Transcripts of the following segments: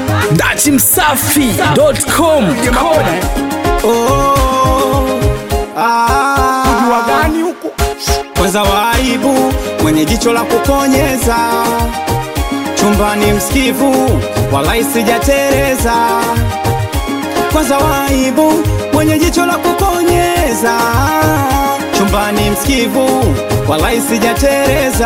datimsafi.com Kujua gani huku kwanza waibu mwenye jicho la kukonyeza chumbani msikivu walai sijatereza kwanza waibu mwenye jicho la kukonyeza chumbani msikivu walai sijatereza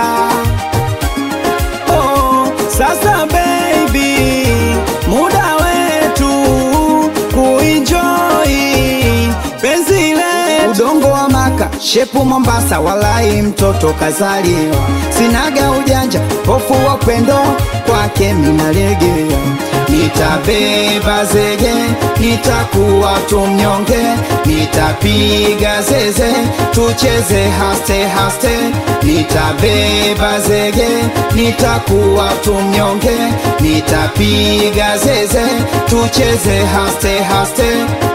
oh, sasa baby muda wetu kuenjoy penzi letu udongo wa maka shepu mombasa walai mtoto kazaliwa sinaga ujanja hofu wa upendo kwake minalegea nitabeba zege nitakuwa tumnyonge nitapiga zeze tucheze haste haste nitabeba zege nitakuwa tumnyonge nitapiga zeze tucheze haste haste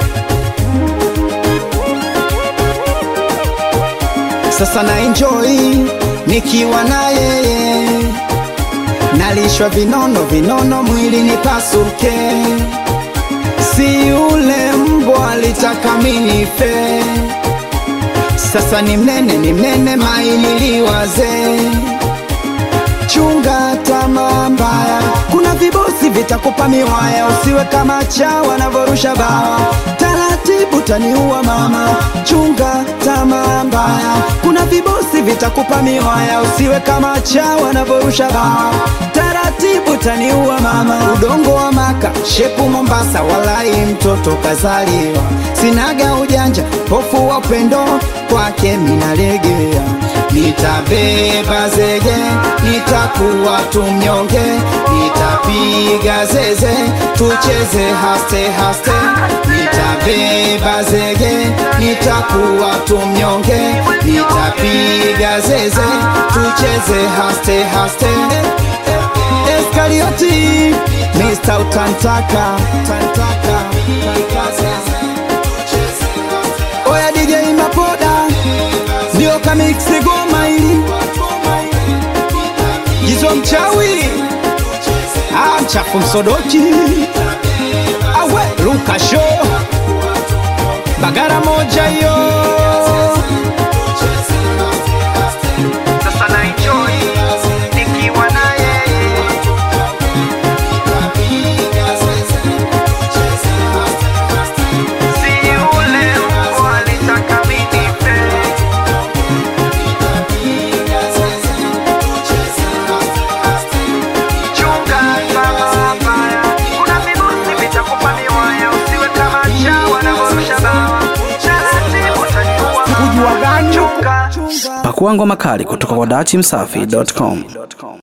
sasa na enjoy nikiwa na yeye nalishwa vinono vinono mwili nipasuke si yule mbwa alitaka minife sasa ni mnene ni mnene mainiliwaze chunga tamaa mbaya kuna vibosi vitakupa miwaya usiwe kama cha wanavyorusha bawa taratibu taniua mama chunga tamaa mbaya kuna vibosi vitakupa miwaya usiwe kama cha wanavyorusha bawa taratibu taniua mama udongo wa maka shepu mombasa walai mtoto kazaliwa sinaga ujanja hofu wa upendo kwake minalegea nitabeba zege nitakuwa tumnyonge nitapiga zeze tucheze haste haste nitabeba zege nitakuwa tumnyonge nitapiga zeze tucheze haste haste Eskarioti Mr. Utantaka Tantaka Oya DJ Mapoda ndio kamiksi goma hili Jizo mchawi ah, mchafu msodoki awe Luka show bagara moja yo sasa na enjoy nikiwa na yeye si yule mbwa alitaka minife chunga tamaa mbaya. Kuna virusi vitakupa miwaya, usiwe kama cha wanavyorusha bawa. Taratibu utaniua mama. Kujua gani huku Chunga. pakua ngoma kali kutoka kwa datimsafi.com